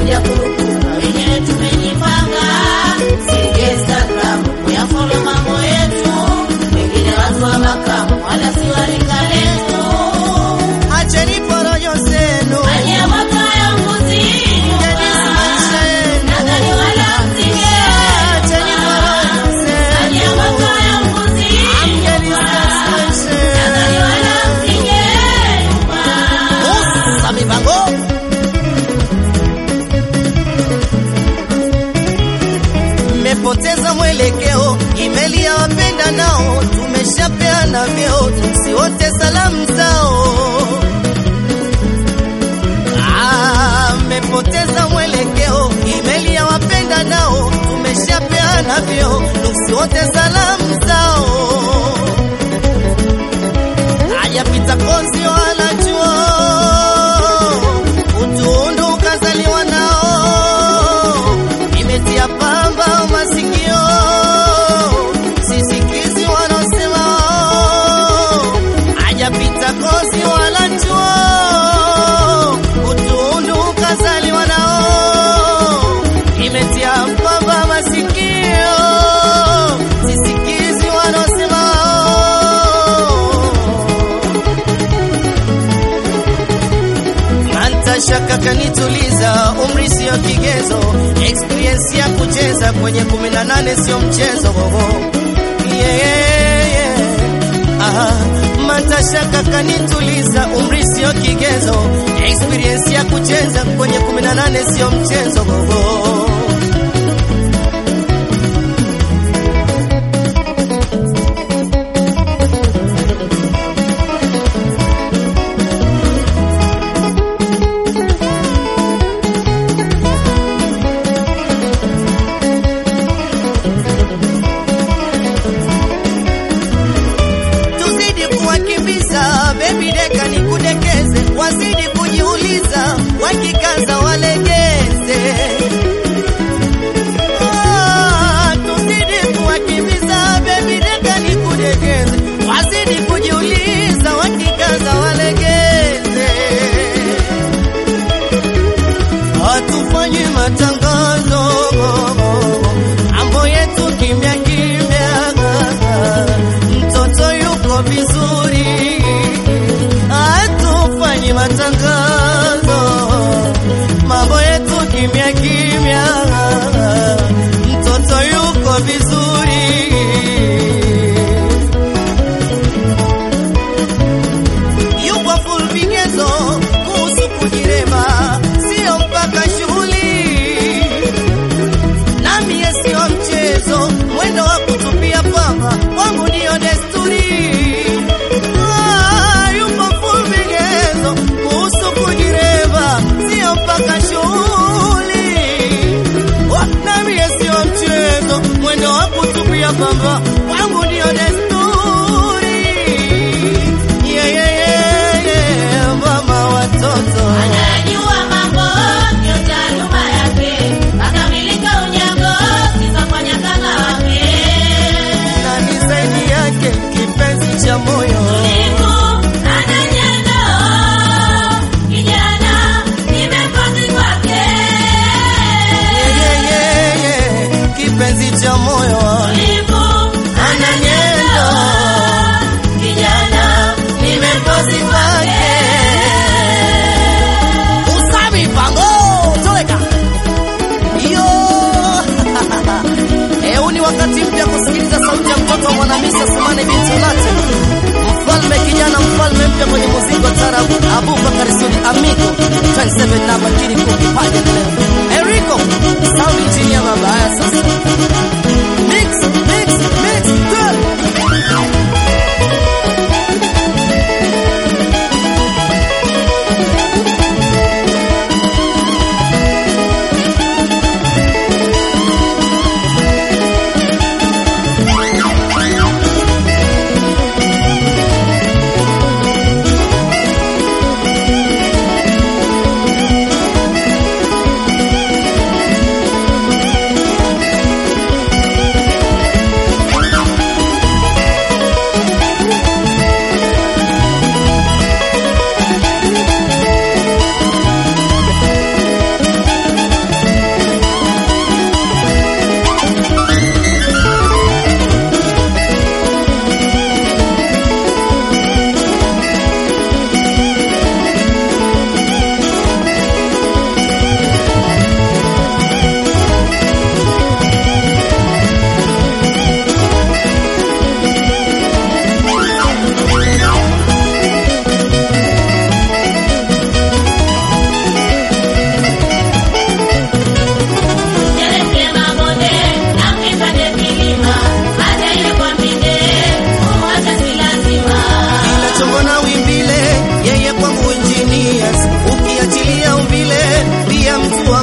kuja kurukuna, wenyewe tumejipanga, si Instagram kuyafolo mambo yetu, wengine watu wa makamu wala si wa rika letu. Acheni porojo zenu, Maji ya moto hayanguzini, maisha yenu. nadhani wala msige. Acheni porojo Maji ya zenu, moto hayanguzini, Amgeni maisha nadhani yenu. wala msige. Usa mipango. Mmepoteza mwelekeo, imeli ya wapenda nao, tumeshapeana vyeo, tusiote salamu zao. Ah, mmepoteza mwelekeo, imeli ya wapenda nao, tumeshapeana vyeo, tusiote salamu zao. Hajapita konzi wala chuo, utundu ukazaliwa nao, imetia pamba masikio, sisikizi wanaosema hajapita kozi wala chuo, utundu ukazaliwa nao, imetia pamba masikio, sisikizi wanaosema Shaka kanituliza, umri sio kigezo, experience ya kucheza kwenye 18 sio mchezo gogo. Yeah, yeah, yeah. Aha, matashaka kanituliza, umri sio kigezo, experience ya kucheza kwenye 18 sio mchezo gogo. tuzidi kuwakimbiza bebi deka nikudekeze, wazidi kujiuliza, wakikaza walegeze. Ah, tuzidi kuwakimbiza bebi deka nikudekeze, wazidi kujiuliza, wakikaza walegeze. Hatufanyi matangazo, mambo yetu kimya kimya, mtoto yuko vizuri, hatufanyi matangazo, mambo yetu kimya kimya, mtoto yuko vizuri. yupo full vigezo kuhusu kujirema, sio mpaka shughuli nami sio mchezo, mwendo wa kutupia pamba wangu ndiyo desturi. Ah, yupo full vigezo kuhusu kujirema, sio mpaka shughuli Oh, nami sio mchezo, mwendo wa kutupia pamba wangu ndiyo desturi. Yeah, yeah, yeah, yeah, mama watoto Anayajua mambo ndio taaluma yake, akamilika unyago sifa kwa nyakanga wake. nani zaidi yake kipenzi cha moyo Siku ana nyendo, kijana nimekosi kwake. Yeah, yeah, yeah, kipenzi cha moyo Siku ana nyendo, kijana nimekosi kwake. Usami pango toleka iyo Eh, huu ni wakati mpya kusikiliza sauti ya mtoto wa mwanamisi Asmani binti Ulate, mfalme kijana, mfalme mpya kwenye muziki wa tarabu, Abubakar Sudi Amigo 27 namba kiri kukipaja leo Enrico sound engineer mabaya sasa mix mix mix good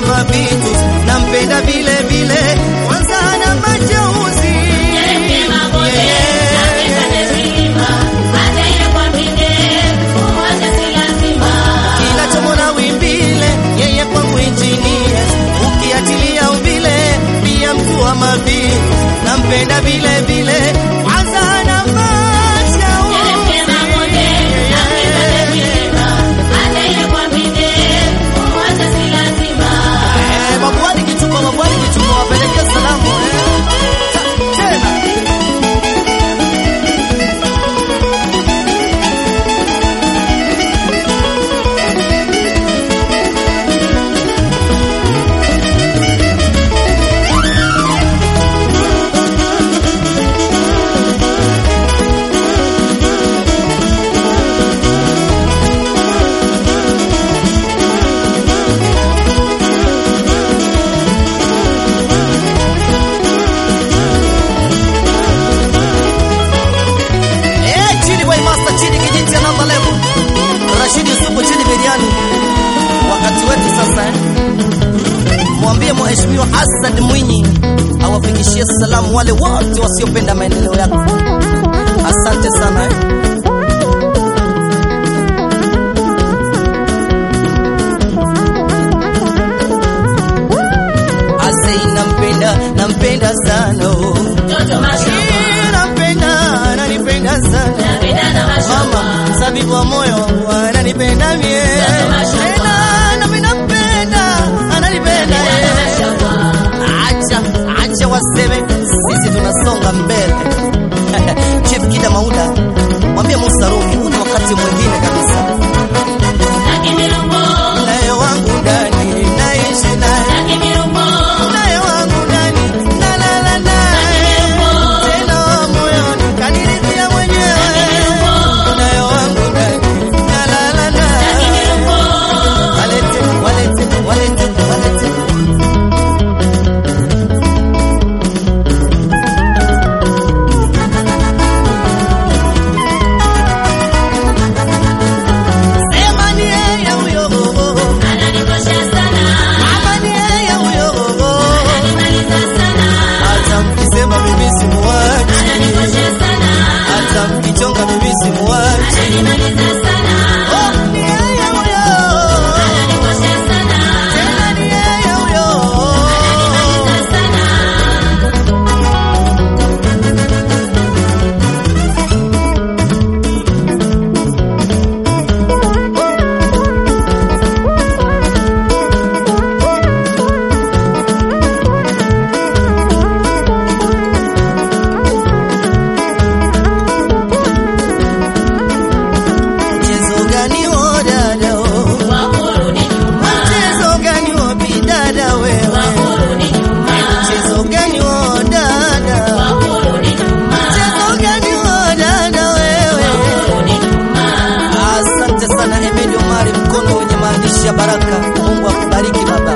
mavitu nampenda vile vile kwanza na majeuzi kinachomona wimbile yeye kwangu injinia ukiachilia umbile pia mtu wa mavitu nampenda vile vile kwanza na majeuzi Eh, Babuani Kichumba, Babuani Kichumba, wapelekee salamu eh. Ta- tena. Eh, chini boy master, chini kijiti namba level. Rashidi Supu chini biriani. Wakati wetu sasa eh. Mwambie mheshimiwa Hassan Mwinyi awafikishie salamu wale wote wasiopenda maendeleo yako. Asante sana eh. Asei nampenda, nampenda sana oh. Eh, nampenda, ananipenda sana mama sabibu wa moyo wangu ananipenda mie tena nami nampenda ananipenda yeye. acha acha waseme sisi tunasonga mbele chief kida mauda mwambie Musa Rumi huu ni wakati mwingine kabisa naye wangu ndani naishi naye naye wangu ndani nalala naye tena moyoni kaniridhia mwenyewe naye wangu ndani nalala naye walete walete walete walete sema ni yeye huyo mama ni yeye huyo hata mkisema mimi simuachi hata mkichonga mimi simuachi Oh, ni yeye huyo tena ni yeye huyo mchezo gani wo dada wo mchezo gani wo bidada wewe mchezo gani wo dada mchezo gani wo dada wewe asante sana Emedi Omari mkono wenye maandishi ya baraka Mungu akubariki baba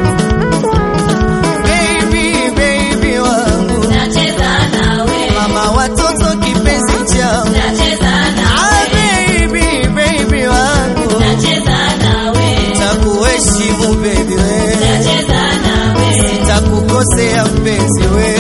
baby baby wangu mama watoto kipenzi changu ah baby baby wangu takuheshimu baby wewe takukosea mpenzi wewe